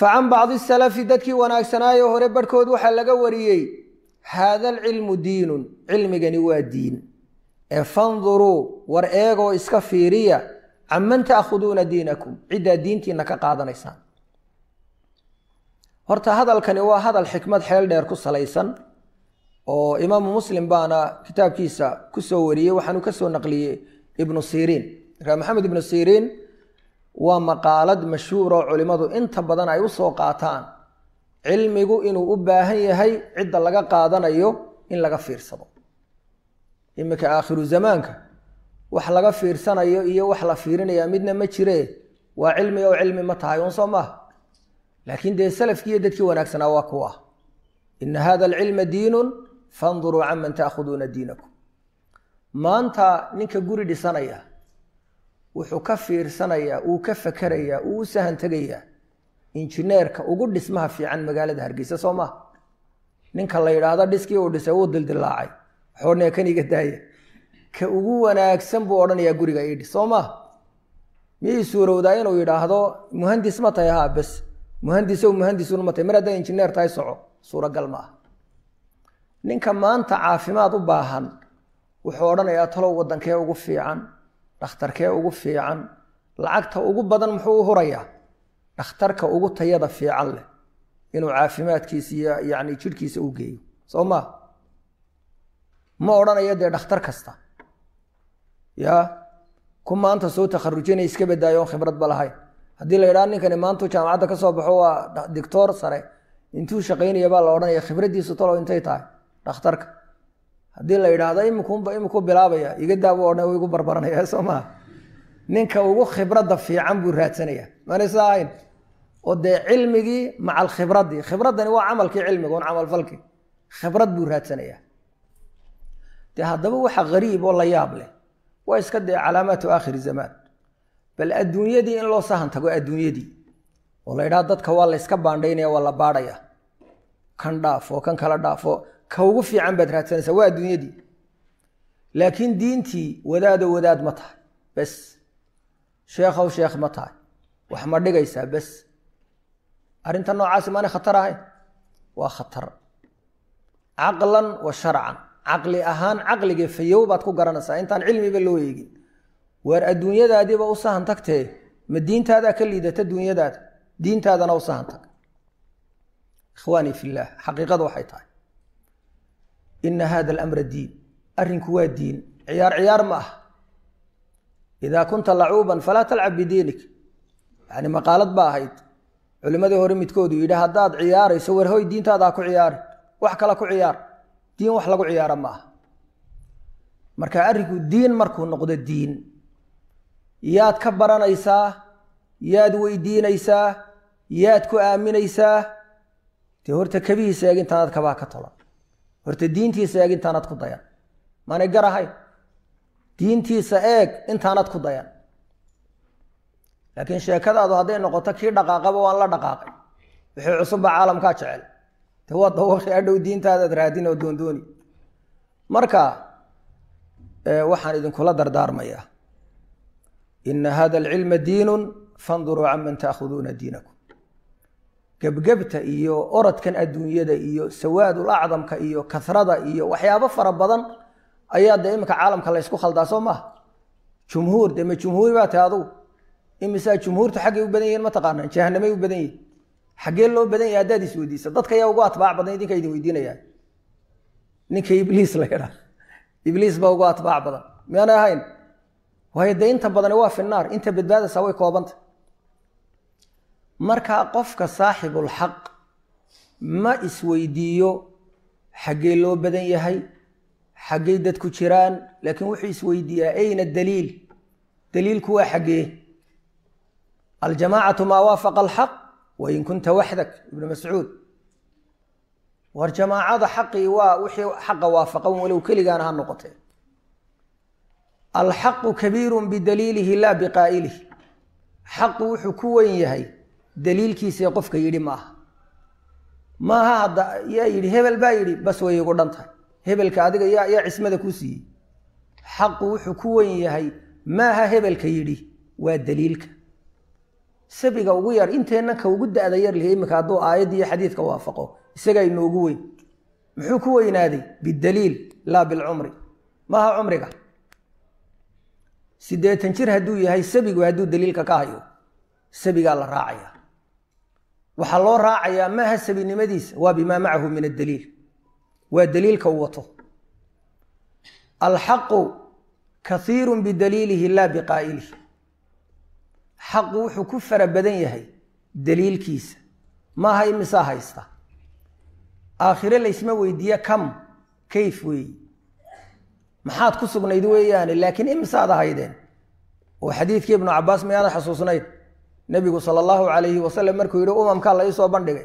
facan bacdi salafi dadkii wanaagsanaayo hore barhkood waxaa laga wariyey haada alcilmu diinun cilmigani waa diin ee fanduruu war eegoo iska fiiriya canman taakhuduuna diinakum ciddaa diintiina ka qaadanaysaan horta hadalkani waa hadal xikmad xeel dheer ku salaysan oo imaamu muslim baana kitaabkiisa ku soo wariyey waxaanu ka soo naqliyey ibnu siriin markaa maxamed ibnu siriin waa maqaalad mashhuur oo culimmadu inta badan ay u soo qaataan cilmigu inuu u baahan yahay cidda laga qaadanayo in laga fiirsado iminka aakhiru zamaanka wax laga fiirsanayo iyo wax la fiirinaya midna ma jiree waa cilmi oo cilmi ma tahay un soo maaha laakiin dee salafkiiyo dadkii wanaagsanaa waa kuwa ina hada alcilma diinun fanduruu canman taakhuduuna diinakum maanta ninka guri dhisanaya wuxuu ka fiirsanayaa uu ka fakerayaa uu u sahan tegayaa injineerka ugu dhismaha fiican magaalada hargeysa soo maha ninka la yidhaahdo dhiskii uu dhisay wuu dildilaacay waxoodhanayaa kan iga daaya ka ugu wanaagsan buu odhanayaa guriga idhi soo maha miyay suurowdaa inuu yidhaahdo muhandis ma tahay haa bes muhandisow muhandisun ma tahay mar haddaa injineer tahay soco suuragal ma ah ninka maanta caafimaad u baahan wuxuu odhanayaa talow waddankee ugu fiican dhakhtarkee ugu fiican lacagta ugu badan muxuu u hurayaa dhakhtarka ugu tayada fiican leh inuu caafimaadkiisa iyo yacni jidhkiisa u geeyo soo maa ma odhanayo dee dhakhtar kasta ya ku maanta soo takharujinay iska badaayo oon khibradba lahayn haddii la yidhaha ninkani maantuu jaamacadda ka soo baxo waa dictoor sare intuu shaqaynaya baa la odhanaya khibraddiisu talow intay tahay dhakhtarka haddii la yidhaahdo imikunba imikuu bilaabaya iga daabu odhan igu barbaranaya soo maha ninka ugu khibradda fiican buu raadsanaya manaysa ahayn oo dee cilmigii maca alkhibradii khibraddani waa camalkii cilmiga un camalfalkii khibrad buu raadsanaya dee haddaba waxa hariib oo la yaab leh waa iska dee calaamaatu aakhiri zamaan bal adduunyadii in loo sahan tago adduunyadii oo la yidhaha dadka waa la yska baandhaynaya waa la baadhaya kan dhaafo kan kala dhaafo ka ugu fiican baad raadsanaysaa waa adduunyadii laakiin diintii wadaado wadaad ma tahay bes sheekhow sheekh ma tahay wax ma dhigaysaa bes arrinta noocaasi maanay khatar ahayn waa khatar caqlan wa sharcan caqli ahaan caqligii fayow baad ku garanaysaa intaan cilmiba loo eegin waar adduunyadaadiiba u sahan tagtee ma diintaadaa ka liidata duunyadaada diintaadana u sahan tag ikhwaanii fillaah xaqiiqadu waxay tahay ina hada alamra diin arrinku waa diin ciyaar ciyaar ma ah idaa kunta lacuuban falaa talcab bidiinik yani maqaalad ba ahayd culimmadii hore midkoodu yidhi haddaad ciyaarayso war hoy diintaada ha ku ciyaari wax kale ku ciyaar diin wax lagu ciyaara ma aha marka arrinku diin markuu noqdo diin yaad ka baranaysaa yaad weydiinaysaa yaad ku aaminaysaa dee horta kabihiisa eeg intaanaad kabaa ka tolan horta diintiisa eeg intaanaad ku dayan maanay gar ahayn diintiisa eeg intaanaad ku dayan laakiin sheekadaadu hadday noqoto kii dhaqaaqaba waan la dhaqaaqay wixii cusubba caalamkaa jecel de waa dawaqi adhow diintaadaad raadin oo doondooni marka waxaan idinkula dardaarmayaa ina hada alcilma diinun fanduruu canman taakhuduuna diinakum gebgebta iyo orodkan adduunyada iyo sawaadul acdamka iyo kasrada iyo waxyaabo fara badan ayaa dee iminka caalamka la ysku khaldaa soo maaha jumhuur dee ma jumhuuri baa tahay adugu imisaa jumhuurtu xaggay u badan yihiin mataqaanaa jahanamay u badan yihin xaggee loo badan yahay haddaad is weydiisa dadka ayaa ugu atbaac badan idinka idin weydiinayaan ninka ibliis la yidhaa ibliis baa ugu atbaac badan miyaanay ahayn waayo dee inta badani waa fi naar inta badbaadaysaa way koobanta marka qofka saaxibulxaq ma isweydiiyo xaggee loo badan yahay xaggay dadku jiraan laakiin wuxuu isweydiiyaa ayna daliil daliilku waa xaggee aljamaacatu maa waafaqa alxaq wain kunta waxdak ibnu mascuud war jamaacada xaqii waa wixii xaqa waafaqan walow keligaana ha noqotee alxaqu kabiiru bidaliilihi laa biqaa'ilihi xaqu wuxuu ku weyn yahay daliilkiisii qofka yidhi maaha maaha hadda yaa yidhi hebel baa yidhi bas way igu dhan tahay hebelka adiga yaa yaa cismada ku siiyey xaqu wuxuu ku weyn yahay maaha hebelka yidhi waa daliilka sabiga ugu yar inteenna ka ugu da-da yar lihi iminka hadduu aayadda iyo xadiidka waafaqo isagaa inoogu weyn muxuu ku weynaaday bidaliil laa bilcumri maaha cumriga siddeetan jir hadduu yahay sabigu hadduu daliilka ka hayo sabigaa la raacaya waxaa loo raacayaa maaha sabinimadiisa waa bimaa macahu min addaliil waa daliilka uu wato alxaqu kaiiru bidaliilihi laa biqaa'ilihi xaqu wuxuu ku fara badan yahay daliilkiisa maaha imisaa haysta aakhire laysma weydiiye kam kayf weeyi maxaad ku sugnayd weeyaane laakiin imisaad ahaydeen oo xadiidkii ibnu cabaas miyaada xusuusnayd nebigu sala allahu calayhi wasalam markuu yihi umamkaa la iisoo bandhigay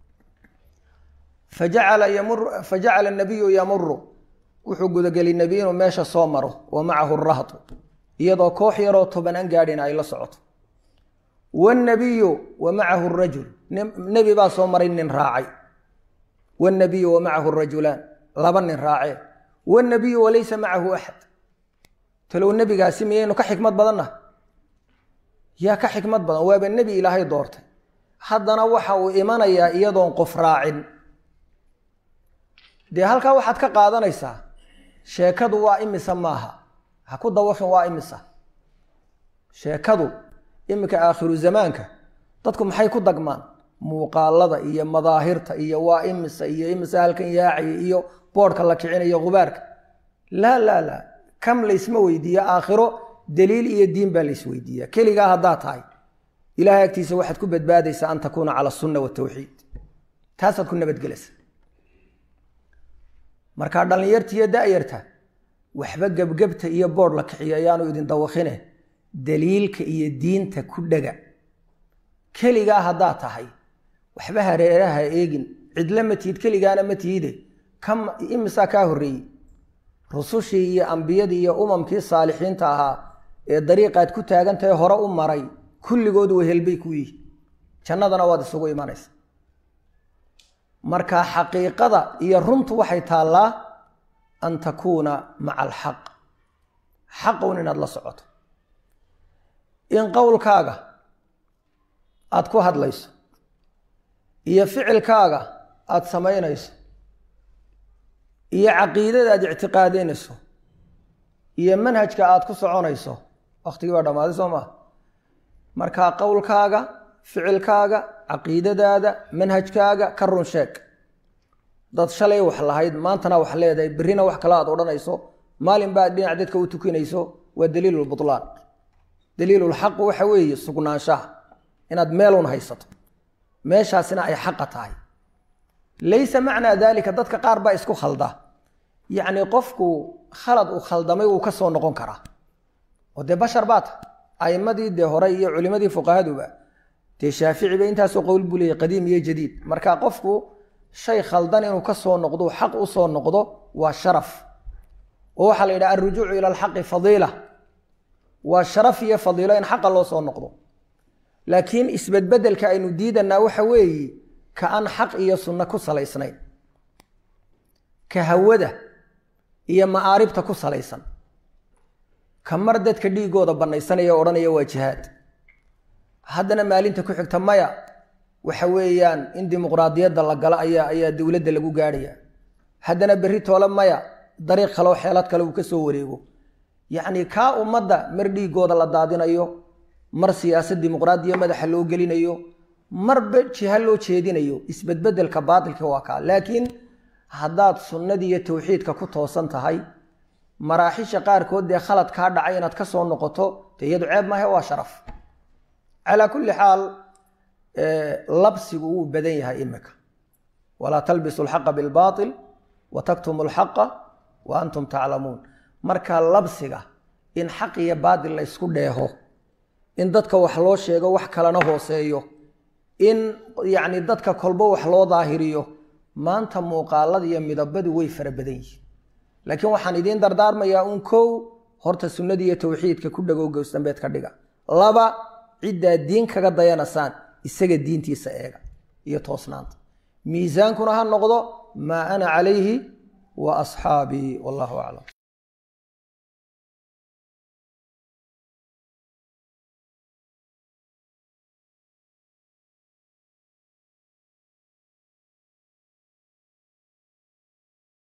fajacala yamur fajacala nabiyu yamuru wuxuu gudagelay nebi inuu meesha soo maro wa macahu rahdu iyadoo koox yaroo toban an gaadhin ay la socoto wnabiyu wa macahu rajul nebi baa soo maray nin raacay wnabiyu wa macahu rajulaan laba nin raacee wnabiyu walaysa macahu axad talow nebigaasi miyaynu ka xikmad badanna yaa ka xikmad badan waaba nebi ilaahay doortay haddana waxa uu imanayaa iyadoon qof raacin dee halkaa waxaad ka qaadanaysaa sheekadu waa imisa maaha ha ku dawaqin waa imisa sheekadu iminka aakhiru zamaanka dadku maxay ku dagmaan muuqaalada iyo madaahirta iyo waa imisa iyo imisa halkan yaacaya iyo boodhka la kicinayo gubaarka laa laa laa kam laysma weydiiya aakhiro daliil iyo diin baa laysweydiiya keligaa haddaa tahay ilahay agtiisa waxaad ku badbaadaysaa an takuuna cala asunna watawxiid taasaad ku nabadgelaysa markaa dhallinyarta iyo da'yarta waxba gebgebta iyo boodh la kiciyo ayaanu idin dawaqine daliilka iyo diinta ku dhega keligaa haddaa tahay waxba hareeraha eegin cidla ma tihid keligaana ma tihide kam imisaa kaa horreeyey rusushii iyo ambiyadii iyo umamkii saalixiinta ahaa ee dariiqaad ku taagantahay hore u maray kulligood wehelbay ku yihi jannadana waad isugu imanaysa marka xaqiiqada iyo runtu waxay taallaa an takuuna maca alxaq xaqun inaad la socoto in qowlkaaga aada ku hadlayso iyo ficilkaaga aada samaynayso iyo caqiidada aad ictiqaadeynayso iyo manhajka aada ku soconayso waktigii baa dhammaaday soo maha markaa qowlkaaga ficilkaaga caqiidadaada manhajkaaga ka run sheeg dad shalay wax lahayd maantana wax leedahay berrina wax kale aad odhanayso maalin baad dhinac dadka u tukinayso waa daliilulbutlaan daliilulxaq waxa weeye sugnaanshaha inaad meelun haysato meeshaasina ay xaqa tahay laysa macnaa daalika dadka qaar baa isku khalda yacni qofku khalad uu khaldamay wuu ka soo noqon karaa oo dee bashar baa tahay aimadii dee hore iyo culimadii fuqahaduba dee shaafici ba intaasoo qowl buu leeyay qadiim iyo jadiid marka qofku shay khaldan inuu ka soo noqdo xaq u soo noqdo waa sharaf oo waxaa la yidhaha alrujuucu ila alxaqi fadiila waa sharaf iyo fadiilo in xaqa loo soo noqdo laakiin isbedbedelka aynu diidanaa waxa weeye ka aan xaq iyo sunno ku salaysnayn ka hawada iyo ma'aaribta ku salaysan ka mar dadka dhiigooda bannaysanaya o odhanaya waa jihaad haddana maalinta ku xigta maya waxa weeyaan in dimuqraadiyadda la galo ayaa ayaa dowladda lagu gaadhaya haddana berri toole maya dariiq kaleo xeelad kale uu ka soo wareego yacni kaa ummadda mar dhiigooda la daadinayo mar siyaasad dimuqraadiya madaxa loo gelinayo marba jiha loo jeedinayo isbedbedelka baatilka waa kaa laakiin haddaad sunnadii iyo tawxiidka ku toosan tahay maraaxisha qaarkood dee khalad kaa dhacay inaad ka soo noqoto dee iyadu ceeb maahe waa sharaf calaa kulli xaal labsigu wuu badan yahay imika walaa talbisu alxaqa bilbaatil wa taktumu alxaqa wa antum taclamuun marka labsiga in xaq iyo baatil la ysku dheeho in dadka wax loo sheego wax kalena hooseeyo in yacni dadka kolbo wax loo daahiriyo maanta muuqaalada iyo midabadu way fara badan yihiin laakiin waxaan idiin dardaarmayaa un kow horta sunnadii iyo tawxiidka ku dhagow gowsdambeed ka dhiga laba ciddaa diin kaga dayanasaan isaga diintiisa eega iyo toosnaanta miisaankuna ha noqdo maa ana calayhi wa asxaabii wallahu aclam